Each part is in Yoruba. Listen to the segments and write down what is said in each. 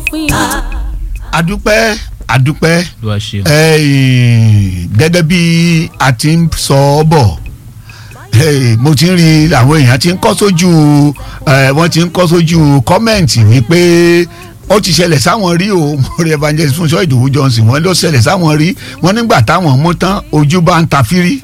òpin o. adúpẹ́ adúpẹ́ ló wá ṣe. eh, gẹ́gẹ́ bí a ti ń sọ ọ́ bọ̀ eh, mo ti ń rí àwọn èèyàn ti ń kọ́ sójú eh, wọ́n ti ń kọ́ sójú kọ́mẹ̀ǹtì wípé ó ti ṣẹlẹ̀ sáwọn rí o mo rí evangelist Fúnṣọ́ Ìdòwú Johnson wọ́n ló ṣẹlẹ̀ sáwọn rí wọ́n nígbà táwọn mú tán ojú bá ń ta fírí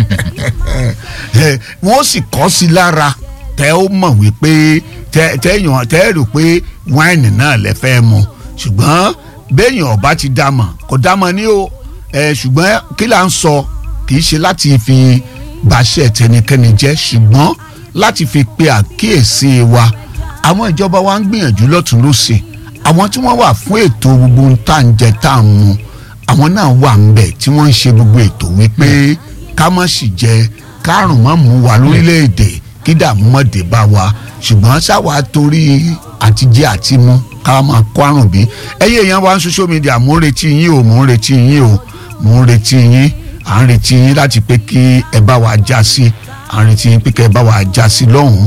Eh, wọ́n sì kọ́ sí lára tẹ́ ó mọ̀ wípé tẹ́ tẹ́yàn tẹ́ rò pé wáìnì náà lẹ fẹ́ mu ṣùgbọ́n béèyàn ọba ti dá mọ̀ kò dá mọ̀ ní o ẹ ṣùgbọ́n kí là ń sọ kì í ṣe láti fi bàṣẹ tẹnikẹ́ni jẹ́ ṣùgbọ́n láti fi pe àkíyèsí wa àwọn ìjọba wa ń gbìyànjú lọ́tún lọ́sẹ̀ àwọn tí wọ́n wà fún ètò gbogbo ń tà ń jẹ tá à ń mu àwọn náà wà ń bẹ̀ tí wọ́n ń ṣe gbogbo ètò wípé ká má sì jẹ kárùn má mú wa lórílẹ̀‐èdè kí dààmú má dé bá wa ṣùgbọ́n sáwa torí àtijẹ́ àti mú ká máa kó àrùn bí ẹyẹ èèyàn wa ń social media mò ń retí yín o mò ń retí yín o mò ń retí yín à ń retí yín láti pé kí ẹ bá wa já sí à ń retí yín pé kí ẹ bá wa já sí lọ́hùn-ún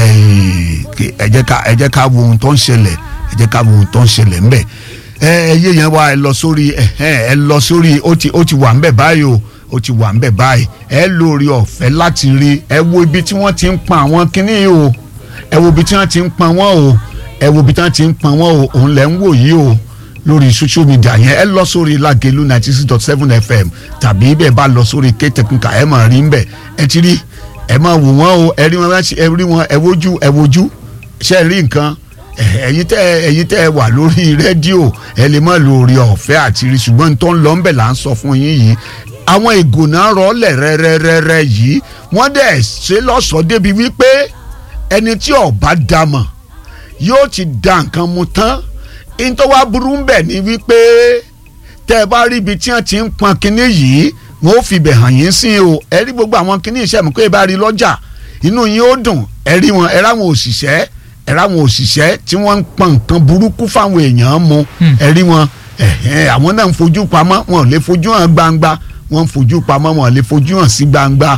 ẹ jẹ́ ká ẹ jẹ́ ká wo ohun tó ń ṣẹlẹ̀ ẹ jẹ́ ká wo ohun tó ń ṣẹlẹ̀ ńbẹ̀ ẹ ẹyẹ yẹn wa ẹ lọ sórí ẹ ẹ lọ sórí ó ti ó ti wà ńbẹ̀ báyìí o ó ti wà ńbẹ̀ báyìí ẹ lórí ọ̀fẹ́ láti rí ẹ wo ibi tí wọ́n ti ń pa àwọn kinní yìí o ẹ wo ibi tí wọ́n ti ń pa wọ́n o ẹ wo ibi tí wọ́n ti ń pa wọ́n o òun lẹ̀ ń wò yìí o lórí social media yẹn ẹ lọ sórí Lágelú ninety six dot seven fm tàbí bẹ́ẹ̀ bá lọ sórí K-Technica ẹ máa rí ńbẹ̀ ẹ ti rí ẹ máa wò wọ́n o ẹ rí wọn ẹ rí wọn ẹ wojú ẹ wojú ṣe ẹ rí nǹkan ẹ̀yin tẹ́ ẹ̀yin tẹ́ wà lórí rédíò ẹ lè má lo orí ọ̀fẹ́ àti rí ṣùgbọ́n tó ń lọ ńbẹ̀ là ń sọ fún yín yìí àwọn ìgònà rọlẹ̀ rẹ́rẹ́rẹ́rẹ́ yìí wọ́n dẹ̀ ṣe lọ́sọ̀ọ́ débi wípé ẹni tí ọba dàmọ̀ yóò ti da nǹkan mu tán in tó wá burú ń bẹ̀ ni wípé tẹ́ ẹ bá rí ibi tí wọ́n ti ń pọn kinní yìí wọ́n ó fi bẹ̀ hàn yín sí o ẹ rí gbogbo àwọn kinní iṣẹ́ mi kó ẹ bá rí lọ́jà inú yín ó dùn ẹ rí wọn ẹ ráwọn òṣìṣẹ́ ẹ ráwọn òṣìṣẹ́ tí wọ́n ń pọn nǹkan burúkú fáwọn èèyàn mu ẹ rí wọn àwọn náà ń fojú pamọ́ wọn ò lè fojú hàn gbangba wọn ń fojú pamọ́ wọn ò lè fojú hàn sí gbangba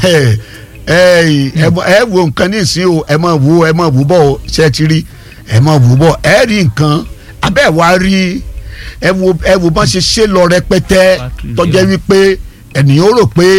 ẹ wo nǹkan ní ìsín o ẹ máa wo ẹ máa wò bọ̀ o ṣe ti rí ẹ máa wò bọ̀ ẹ rí nǹkan abẹ́ wa rí ẹ wo ẹ wo bọ́n ṣe ṣe lọ rẹpẹtẹ tọ́jẹ́ wípé ènìyàn ó rò pé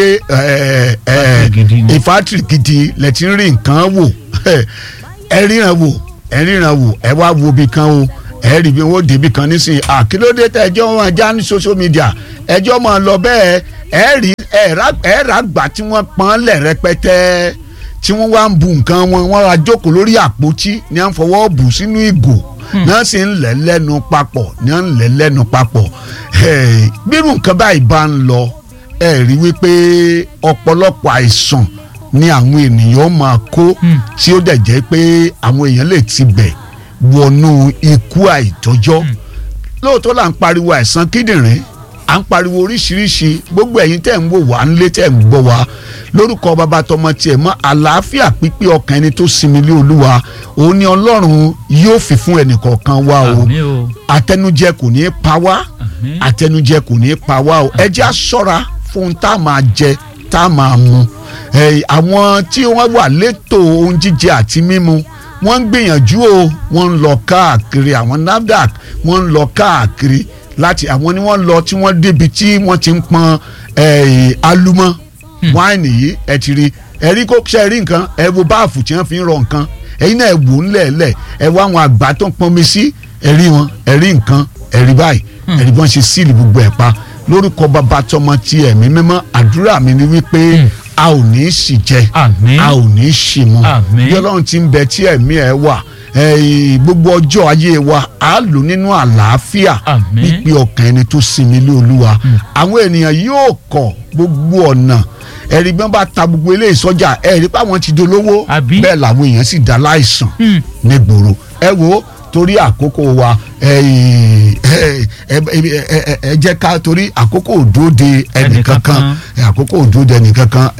ìfátìrì gidi lẹ ti ń rí nǹkan wò ẹ ríran wò ẹ ríran wò ẹ wá wo bí kan o ẹ rí bí wọn débi kan nísìnyí àkílódé tẹ ẹjọ́ wọn já ní social media ẹjọ́ máa lọ bẹ́ẹ̀ ẹ rí ẹ rà gbà tí wọ́n pọ́n lẹ̀ rẹpẹtẹ tí wọ́n wá ń bu nǹkan wọn wọ́n ra jókòó lórí àpótí ní à ń fọwọ́ bù sínú ìgò náà sì ń lẹ̀ lẹ́nu papọ̀ ní à ń lẹ̀ lẹ́nu papọ̀ bírù nǹkan báyìí bá ń lọ ẹ rí wípé ọ̀pọ̀lọpọ̀ àìsàn ni àwọn ènìyàn máa kó tí ó dẹ̀ jẹ́ pé àwọn èèyàn lè ti bẹ̀ wọnú ikú àìtọ́jọ́ lóòótọ́ là ń pariwo àìsàn kíndìnrín à ń pariwo oríṣiríṣi gbogbo ẹ̀yin tẹ́ ń wò wá ńlé tẹ́ ń gbọ́ wá lórúkọ bàbá tọmọ tiẹ̀ mọ́ àlàáfíà pípé ọkàn ẹni tó sinmi lé olúwa òun ni ọlọ́run yóò fi fún ẹnìkọ̀ọ̀kan wa o àtẹnujẹ kò ní í pa wá àtẹnujẹ kò ní í pa wá o ẹ jẹ́ á ṣọ́ra fún tá a máa jẹ tá a máa mu àwọn tí wọ́n wà létò ohun jíjẹ àti mímu wọ́n ń gbìyànjú o wọ́n ń lọ káàkiri àwọn NAFDAC wọ́n ń lọ káàkiri láti àwọn ni wọ́n lọ tí wọ́n débi tí wọ́n ti ń pọn alumọ wáìnì yìí ẹ ti rí ẹ rí kó ṣe rí nǹkan ẹ wo báàfù tí wọ́n fi ń rọ nǹkan ẹ̀yin náà ẹ wò ńlẹ̀ẹ́lẹ̀ ẹ wá àwọn àgbà tó ń pọnmi sí ẹ rí wọn ẹ rí nǹkan ẹ rí báyìí ẹ rí bọ́n ṣe síìlì gbogbo ẹ̀ pa lórúkọ bàbá tọmọ ti ẹ̀mí mímọ́ àdúrà mi ni wípé a ò ní í sì jẹ a ò ní í sì mu bí ọlọ́run ti ń bẹ tí ẹ̀mí ẹ̀ wà gbogbo ọjọ́ ayé wa a lò nínú àlàáfíà pípé ọkàn ẹni tó sinmi lé olúwa àwọn ènìyàn yóò kọ̀ gbogbo ọ̀nà ẹ̀rí bí wọ́n bá ta gbogbo ilé ìsọjà ẹ̀rí pé àwọn ti dolówó bẹ́ẹ̀ làwọn èèyàn sì dá láìsàn nígboro ẹ wo torí àkókò wa ẹ jẹ́ ká torí àkókò òdòdó ẹnìkankan àkókò òdòdó ẹnìkankan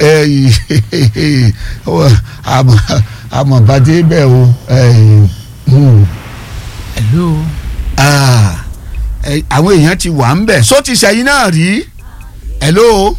àmọ̀ bàdé bẹ́ẹ̀ o. hello. àwọn èèyàn ti wà ń bẹ̀ só ti sẹ́yìn náà rí hello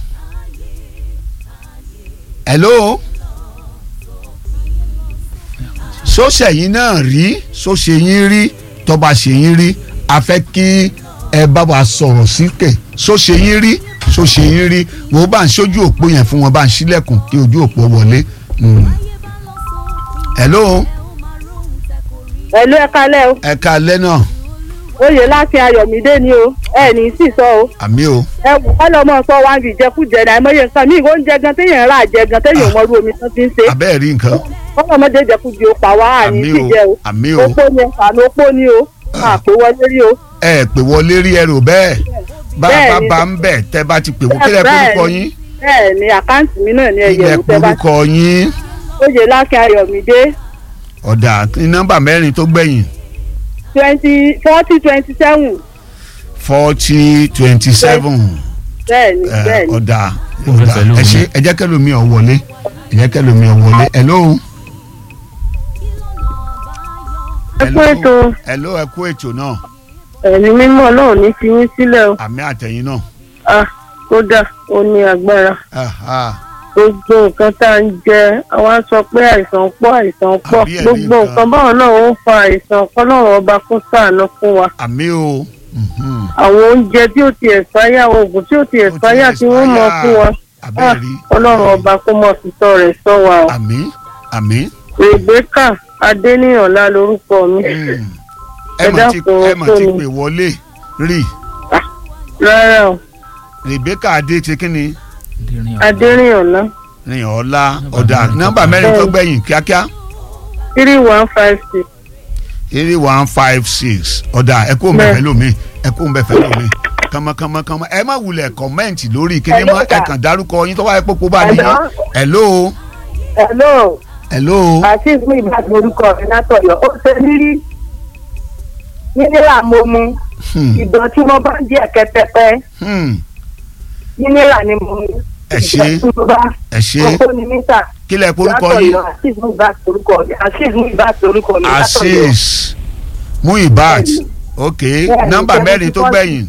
hello sóṣẹ̀yìn náà rí sóṣẹ̀yìn rí tó bá ṣe yín rí a fẹ́ kí ẹ bá wa sọ̀rọ̀ síkè so ṣe yín rí so ṣe yín rí wò ó bá ń ṣojú òpó yẹn fún wọn bá ń ṣílẹ̀kùn kí ojú òpó wọlé. Mm. hello ẹ̀lú ẹ̀ka lẹ́ o ẹ ká alẹ́ náà oyè láti ayọ̀mídé ni o ẹ ní sì sọ o àmì o ẹ wò ká lọ́mọ sọ wá ń fi ìjẹkújẹ náà àìmọye nǹkan míì oúnjẹ gan téèyàn rà jẹ gan téèyàn mọ irú omi tó ti ń ṣe abẹ́ẹ̀ rí nǹkan ọlọ́mọdé ìjẹkújẹ ó pa wá àní àmì sì o jẹ o àmì o opó ni àná opó ni o àpò wọlé rí o ẹ pè wọlé rí ẹrù bẹ́ẹ̀ bá a bá Bẹ́ẹ̀ ni. bá ń bẹ̀ tẹ́ bá ti pè wọ́n kílẹ̀ Bẹ́ẹ̀ korúkọ ni. yín bẹ́ẹ̀ ni àkáǹtì mi náà ní ẹ̀yẹ̀ kílẹ̀ ìwò tẹ́ bá korúkọ yín oyè láti ayọ̀mídé ọ̀dà ní nọ́mbà mẹ́rin tó gbẹ̀yìn twenty forty twenty seven forty twenty seven bẹ́ẹ̀ ni bẹ́ẹ̀ ni ọ̀dà Mo fẹ́ ọ̀dà fẹ́ lóhùn ẹ ṣe mi. ẹ jẹ́ kẹ́lòmí ọ̀ wọlé ẹ jẹ́ kẹ́lòmí ọ̀ wọlé hello. ẹ kú ètò hello ẹ kú ètò náà ẹ̀mí mímọ́ náà ní fi yín sílẹ̀ o àmì àtẹ̀yìn náà ah kódà ó ní agbára Ah, ah. gbogbo nǹkan tá à ń jẹ àwa sọ pé àìsàn pọ̀ àìsàn pọ̀ Àbí ẹ̀mí gbogbo nǹkan. nǹkan báwọn náà ó fa àìsàn kọ́lọ́run ọba kó ṣàánú fún wa àmì o mhm. àwọn oúnjẹ tí ó ti ẹ̀sáyà oògùn tí ó ti ẹ̀sáyà tí wọ́n mọ̀ fún wa abẹ́ẹ̀ rí ọlọ́run ọba kó mọ̀ fìtọ́ rẹ̀ sọ wa o àmì àmì. Rebecca Adéníyànlá lórúkọ mi Mm. ẹ Ẹ mà ti dákun, ẹ mà kí ti ni? pè wọlé rí rárá o Rebecca adé ti kíni Adéníyànlá rìn ọ̀la Nọ́mbà ọ̀dà mẹ́rin nọ́mbà tó mẹ́rin tó gbẹ̀yìn. gbẹ̀yìn kíákíá three one five six three one five six ọ̀dà ẹ kó ń bẹ̀ Bẹ́ẹ̀. fẹ́ lómi ẹ kó ń bẹ̀ fẹ́ lómi kànmọ́kànmọ́kànmọ́ ẹ má wulẹ̀ kọ́mẹ́ǹtì lórí kíní mọ́ ẹ kàn dárúkọ yín tó wáyé pópó bá nìyí hello hello hello àti ìfún ìbátan orúkọ rẹ látọ̀yọ́ ó ṣe nírí nínílà mo mu Hmm, ìdán tí mo bá ń jẹ kẹtẹpẹ hmm, nínílà ni mo mu Ẹ ṣé. ìdán tí mo bá ẹ ṣe ọkọ ni mítà kílẹ̀ porúkọ yín látọ̀yọ́ àti ìfún ìbátan orúkọ rẹ àti ìfún ìbátan orúkọ mi látọ̀yọ́. asis muibat ok nọ́mbà mẹ́rin tó gbẹ̀yìn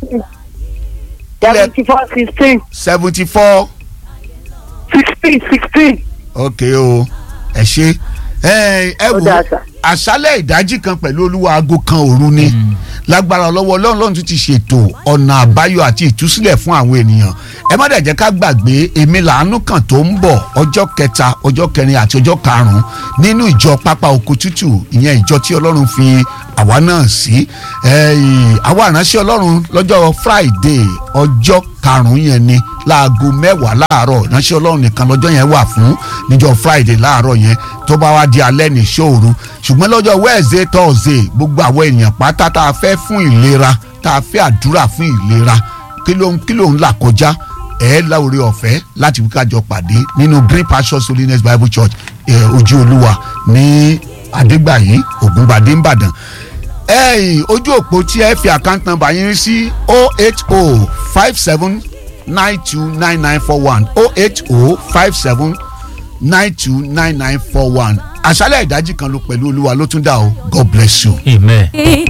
seventy four sixteen seventy four sixteen sixteen. ok o ẹ ṣe ẹ ẹ Ó wò dáa sà. àṣálẹ̀ ìdájí kan pẹ̀lú olúwa aago kan òru ni lágbára lọ́wọ́ ọlọ́run lọ́run tún ti ṣètò ọ̀nà àbáyọ àti ìtúsílẹ̀ fún àwọn ènìyàn ẹ má dẹ̀ jẹ́ ká gbàgbé èmi làánú kan tó ń bọ̀ ọjọ́ kẹta ọjọ́ kẹrin àti ọjọ́ karùn-ún nínú ìjọ pápá oko tútù ìyẹn ìjọ tí ọlọ́run fi àwa náà sí ẹ̀yìn àwa ìránṣẹ́ ọlọ́run lọ́jọ́ friday ọjọ́ karùn-ún yẹn ni láago mẹ́wàá láàárọ̀ ìránṣẹ́ ọlọ́run nìkan lọ́jọ́ yẹn wà fún níjọ́ friday láàárọ̀ yẹn tó bá wá di alẹ́ ní ṣòru ṣùgbọ́n lọ́jọ́ wednesday thursday gbogbo àwọn èèyàn pátá tá a fẹ́ fún ìlera tá a fẹ́ àdúrà fún ìlera kí ló ń kí ló ń là kọjá ẹ láwùrẹ ọ̀fẹ́ láti wíkájọ pàdé nínú green pastures holiness bible church eh, ojú olúwa ní adégbàyí ògúnbàdé ńbàdàn ẹ̀yìn ojú òpó tí ẹ fi account number yín sí o eight o five seven nine two nine nine four one o eight o five seven nine two nine nine four one àṣálẹ̀ ìdájí kan ló pẹ̀lú olúwa ló tún dà o god bless you. amen.